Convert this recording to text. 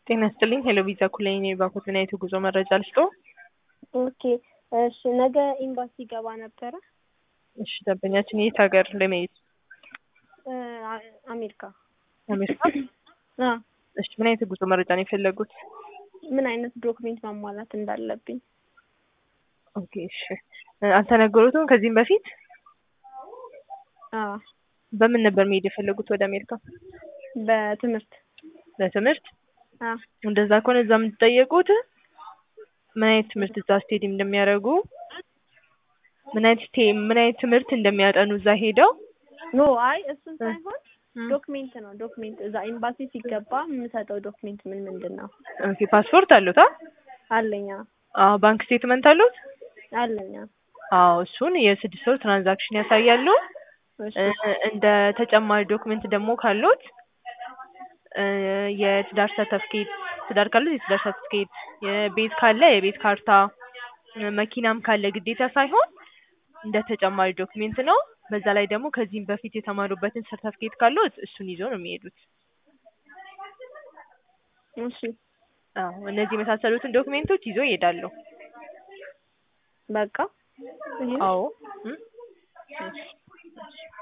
ጤና ይስጥልኝ ሄሎ ቪዛ ኩለኝ ነኝ ባንኮትና የጉዞ መረጃ ልስጥዎ? ኦኬ እሺ ነገ ኤምባሲ ገባ ነበረ እሺ ደንበኛችን የት ሀገር ለመሄድ እ አሜሪካ አሜሪካ አ እሺ ምን አይነት የጉዞ መረጃ ነው የፈለጉት? ምን አይነት ዶክሜንት ማሟላት እንዳለብኝ ኦኬ እሺ እ አልተነገሩትም ከዚህም በፊት አ በምን ነበር መሄድ የፈለጉት ወደ አሜሪካ? በትምህርት ለትምህርት አ እንደዛ ከሆነ እዛ የምትጠየቁት ምን አይነት ትምህርት እዛ ስቴዲ እንደሚያደርጉ ምን አይነት ስቴ ምን አይነት ትምህርት እንደሚያጠኑ እዛ ሄደው ኖ አይ እሱን ሳይሆን ዶክሜንት ነው ዶክሜንት እዛ ኤምባሲ ሲገባ የምሰጠው ዶክሜንት ምን ምንድን ነው? ኦኬ ፓስፖርት አሉት? አለኛ አዎ ባንክ ስቴትመንት አሉት? አለኛ አዎ እሱን የስድስት ወር ትራንዛክሽን ያሳያሉ። እሺ እ እንደ ተጨማሪ ዶክሜንት ደግሞ ካሉት እ የትዳር ሰርተፍኬት ትዳር ካሉት የትዳር ሰርተፍኬት የቤት ካለ የቤት ካርታ እ መኪናም ካለ ግዴታ ሳይሆን እንደ ተጨማሪ ዶክሜንት ነው። በዛ ላይ ደግሞ ከዚህም በፊት የተማሩበትን ሰርተፍኬት ካሉት እሱን ይዘው ነው የሚሄዱት። እሺ አዎ እነዚህ የመሳሰሉትን ዶክሜንቶች ይዘው ይሄዳሉ። በቃ ይሄ አዎ እ እሺ እሺ